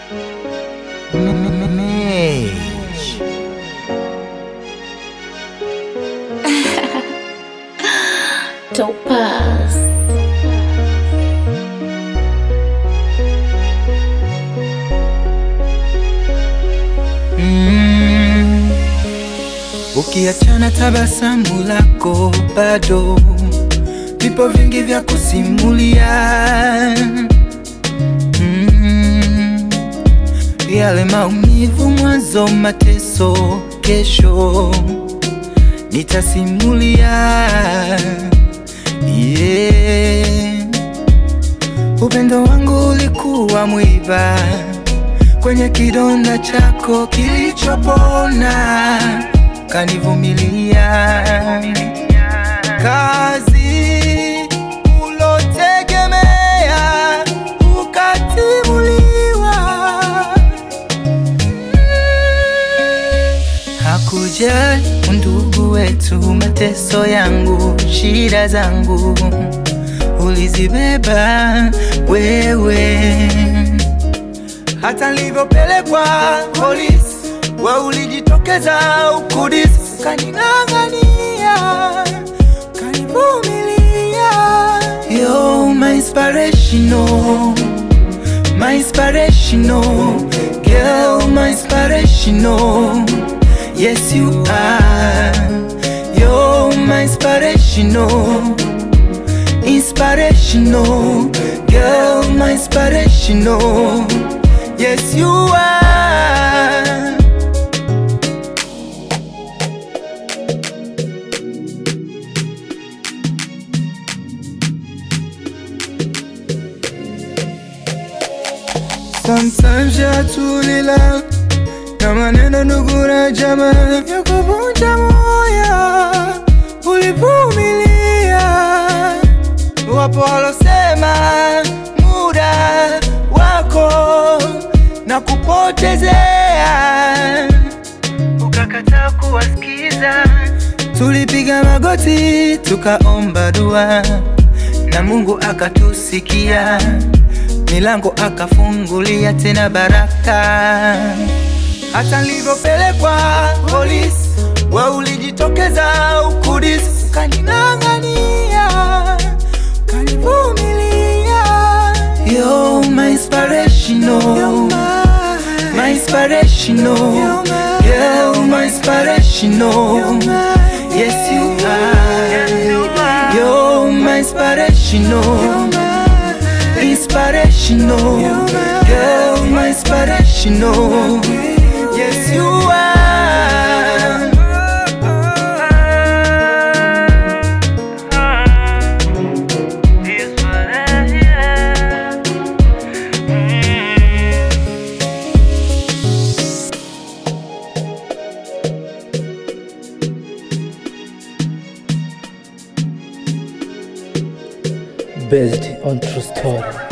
Mage. Topaz. Mm. Ukiachana tabasamu lako bado vipo vingi vya kusimulia mm. Yale maumivu mwanzo, mateso kesho nitasimulia yeah. Upendo wangu ulikuwa mwiba kwenye kidonda chako kilichopona, kanivumilia kazi ulotegemea ukatimuliwa. Hakujali undugu wetu, mateso yangu, shida zangu ulizibeba wewe hata nilivyopelekwa polisi, we ulijitokeza ukudisi, kaning'ang'ania, kanivumilia. Yo, my inspirational, my inspirational girl, my inspirational. Yes, you are. Yo, my inspirational, inspirational girl, my inspirational. Yes, you are. Sometimes yatulila na maneno ndugu na jamaa vya kuvunja moyo, ulivumilia. Wapo walosema muda wako na kupotezea, ukakataa kuwasikiza. Tulipiga magoti tukaomba dua na Mungu akatusikia, milango akafungulia tena baraka. Hata nilivyopelekwa polisi, we ulijitokeza ukudisi, ukaning'ang'ania, ukanivumilia. Yo, my inspirational, my inspirational, girl, my inspirational. Yes, you are. Yo, my inspirational, inspirational, girl, my inspirational. Yes, you are. based on true story.